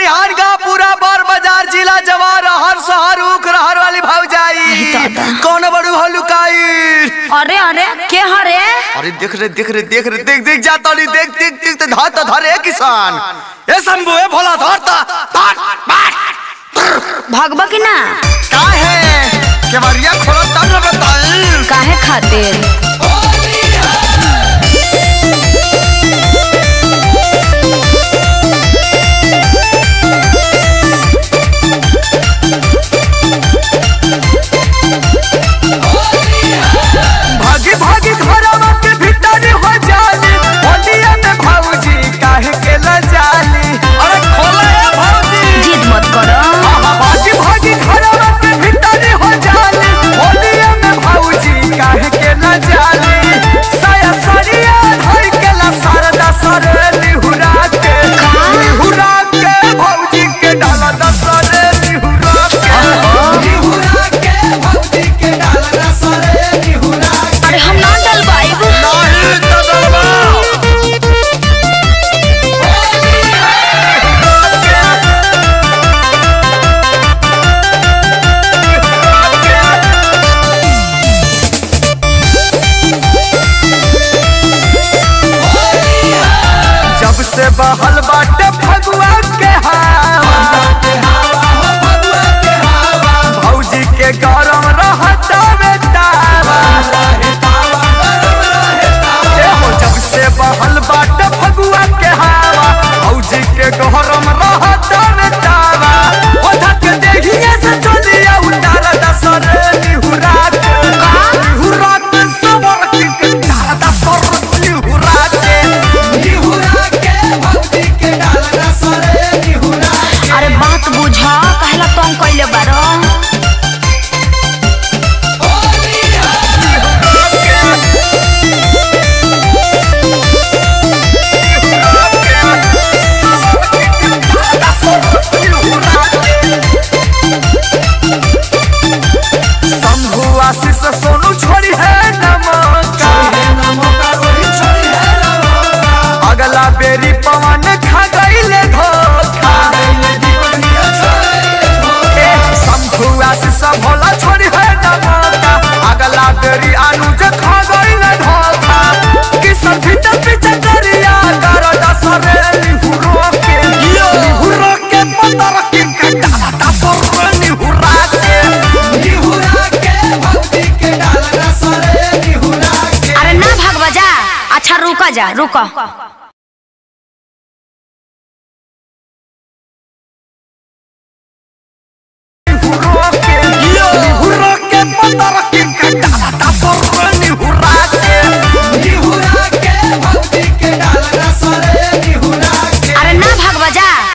खरिहान का पूरा बर बाजार जिला जवार हर शहर उख रहर वाली भौजाई दादा। कौन बड़ू हो लुकाई अरे अरे के हरे अरे देख रे देख रे देख रे देख देख जा तोली देख देख देख ते धर तो धर ए किसान ए शंभू ए भोला धर ता बाट बाट भगवा की ना का है केवरिया खोलो तब न बताई काहे खातिर भागी भागी घरवा के भीतर हो जाली होलिया में भौजी काहे के ल जाली अरे खोला ए भौजी जिद मत करो आहा, भागी भागी घरवा के भीतर हो जाली होलिया में भौजी काहे के न जाली साया साड़िया धर के ला सरदा सरे लिहुरा के लिहुरा के भौजी के डाला दसरे लिहुरा के लिहुरा के भौजी के डाला दसरे लिहुरा के अरे हम ना डलवाइब नाही तो दलवा जब से बहल बाटे फगुआ के हवा भौजी के गरम रहता बेटावा ए हो जब से बहल बाटे फगुआ के हवा भौजी के गरम रहता बेटावा ओधा के देहिए से चलिया उतार दसरे निहुरा के निहुरा के सवर के डाल दसर निहुरा के निहुरा के भौजी के डाल दसरे निहुरा के अरे बात बुझा कहला तुम कइले बारो शंभु आशीष सोनू छोड़ी है नमका अगला बेरी पवन खा गईले धोखा ए, शंभु आशीष भोला छोड़ी है नमका अगला बेरी अनुज खा गईले धोखा किसन भीतर पीछे करिया कर दसरे लिहुरो के लिहुरो के पतर के कटा दसरे लिहुरा के लिहुरा के भक्ति के डाल दसरे लिहुरा के अरे ना भगवा जा अच्छा रुका जा रुका